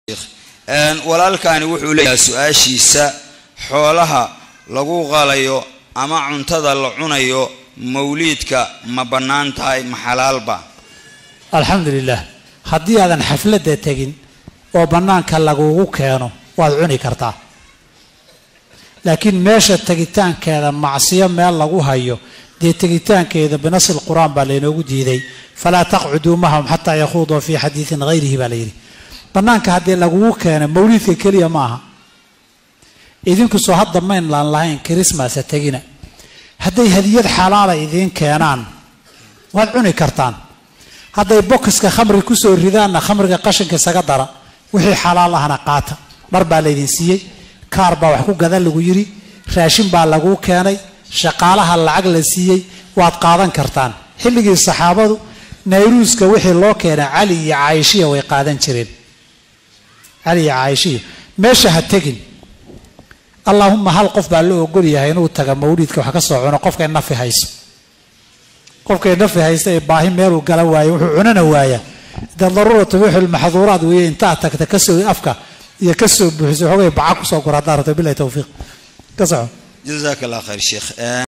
walaalkani wuxuu leeyahay su-aashiisa xoolaha lagu qalayo ama cuntada la cunayo mawliidka ma bannaan tahay ma xalaalba alxamdu lilah haddii aadan xafladda tegin oo bannaanka lagugu keeno waad cuni kartaa laakiin meesha tegitaankeeda macsiyo meel lagu hayo dee tegitaankeeda binasil qur-aan baa laynoogu diiday falaa taqcuduu mahum xataa yakhuuduu fii xadiidin hayrihi baa layidhi bannaanka haddii lagugu keeno mawliidka keliya ma aha idinkusoo hadda maynlaan lahayn krismasa tegina hadday hadiyad xalaala idiin keenaan waad cuni kartaan hadday bokiska khamri kusoo ridaanna khamriga qashinka isaga dara wixii xalaal ahna qaata dhar baa laydin siiyey kaar baa wax ku gadan lagu yidhi raashin baa laguu keenay shaqaalaha lacag la siiyey waad qaadan kartaan xilligii saxaabadu nayruuska wixii loo keenay cali iyo caaishiya way qaadan jireen cali iyo caaishiya meesha ha tegin allaahuma hal qof baa la ogol yahay inuu taga mawliidka wax ka soo cuno qofkay nafi hayso qofkay nafi haysta ee baahi meeluu gala waayo wuxuu cunana waaya dee daruura tubiixul maxduuraad weeye intaa tagta kasoo afka iyo kasoo buuxiso xoogay baca kusoo gor haddaa rabto bilahi tawfiiq ka soco jazaak allah khayr sheekh